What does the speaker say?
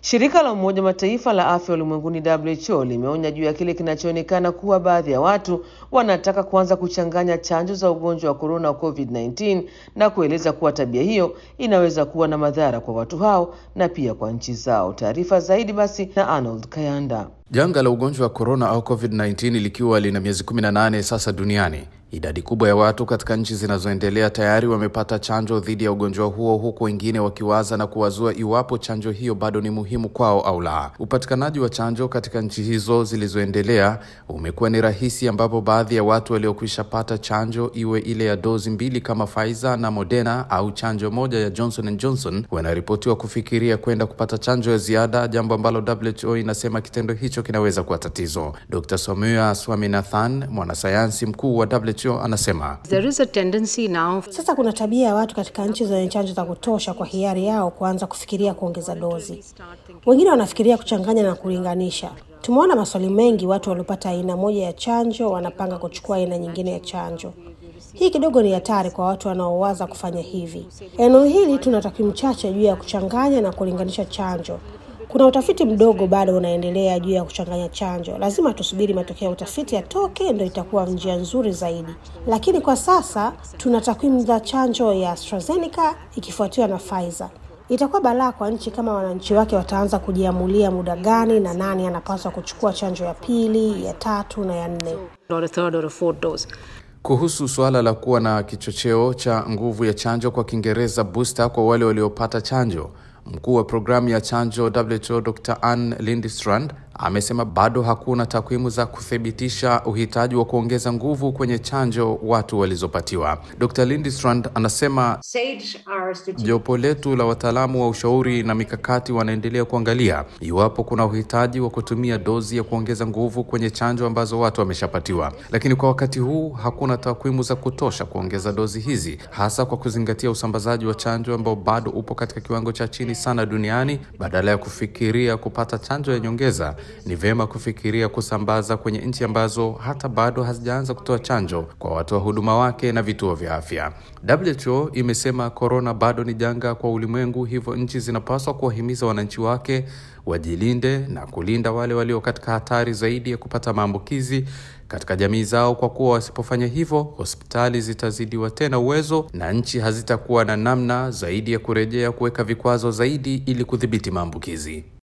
Shirika la Umoja Mataifa la afya ulimwenguni WHO limeonya juu ya kile kinachoonekana kuwa baadhi ya watu wanataka kuanza kuchanganya chanjo za ugonjwa wa korona wa COVID-19 na kueleza kuwa tabia hiyo inaweza kuwa na madhara kwa watu hao na pia kwa nchi zao. Taarifa zaidi basi na Arnold Kayanda. Janga la ugonjwa wa korona au COVID-19 likiwa lina miezi 18 sasa duniani, idadi kubwa ya watu katika nchi zinazoendelea tayari wamepata chanjo dhidi ya ugonjwa huo, huku wengine wakiwaza na kuwazua iwapo chanjo hiyo bado ni muhimu kwao au la. Upatikanaji wa chanjo katika nchi hizo zilizoendelea umekuwa ni rahisi, ambapo baadhi ya watu waliokwisha pata chanjo, iwe ile ya dozi mbili kama Pfizer na Moderna au chanjo moja ya Johnson and Johnson, wanaripotiwa kufikiria kwenda kupata chanjo ya ziada, jambo ambalo WHO inasema kitendo hicho kinaweza kuwa tatizo. Dr. Soumya Swaminathan, mwanasayansi mkuu wa WHO, anasema There is a tendency now Sasa kuna tabia ya watu katika nchi zenye chanjo za kutosha kwa hiari yao kuanza kufikiria kuongeza dozi. Wengine wanafikiria kuchanganya na kulinganisha. Tumeona maswali mengi, watu waliopata aina moja ya chanjo wanapanga kuchukua aina nyingine ya chanjo. Hii kidogo ni hatari kwa watu wanaowaza kufanya hivi. Eneo hili tuna takwimu chache juu ya kuchanganya na kulinganisha chanjo. Kuna utafiti mdogo bado unaendelea juu ya kuchanganya chanjo. Lazima tusubiri matokeo ya utafiti yatoke, ndio itakuwa njia nzuri zaidi. Lakini kwa sasa tuna takwimu za chanjo ya AstraZeneca ikifuatiwa na Pfizer. Itakuwa balaa kwa nchi kama wananchi wake wataanza kujiamulia muda gani na nani anapaswa kuchukua chanjo ya pili, ya tatu na ya nne. or a third or a fourth dose. Kuhusu suala la kuwa na kichocheo cha nguvu ya chanjo, kwa Kiingereza booster, kwa wale waliopata chanjo, mkuu wa programu ya chanjo WHO Dr. Ann Lindstrand amesema bado hakuna takwimu za kuthibitisha uhitaji wa kuongeza nguvu kwenye chanjo watu walizopatiwa. Dr. Lindstrand anasema jopo letu la wataalamu wa ushauri na mikakati wanaendelea kuangalia iwapo kuna uhitaji wa kutumia dozi ya kuongeza nguvu kwenye chanjo ambazo watu wameshapatiwa, lakini kwa wakati huu hakuna takwimu za kutosha kuongeza dozi hizi, hasa kwa kuzingatia usambazaji wa chanjo ambao bado upo katika kiwango cha chini sana duniani. Badala ya kufikiria kupata chanjo ya nyongeza, ni vyema kufikiria kusambaza kwenye nchi ambazo hata bado hazijaanza kutoa chanjo kwa watoa huduma wake na vituo vya afya. WHO imesema korona bado ni janga kwa ulimwengu, hivyo nchi zinapaswa kuwahimiza wananchi wake wajilinde na kulinda wale walio katika hatari zaidi ya kupata maambukizi katika jamii zao, kwa kuwa wasipofanya hivyo, hospitali zitazidiwa tena uwezo na nchi hazitakuwa na namna zaidi ya kurejea kuweka vikwazo zaidi ili kudhibiti maambukizi.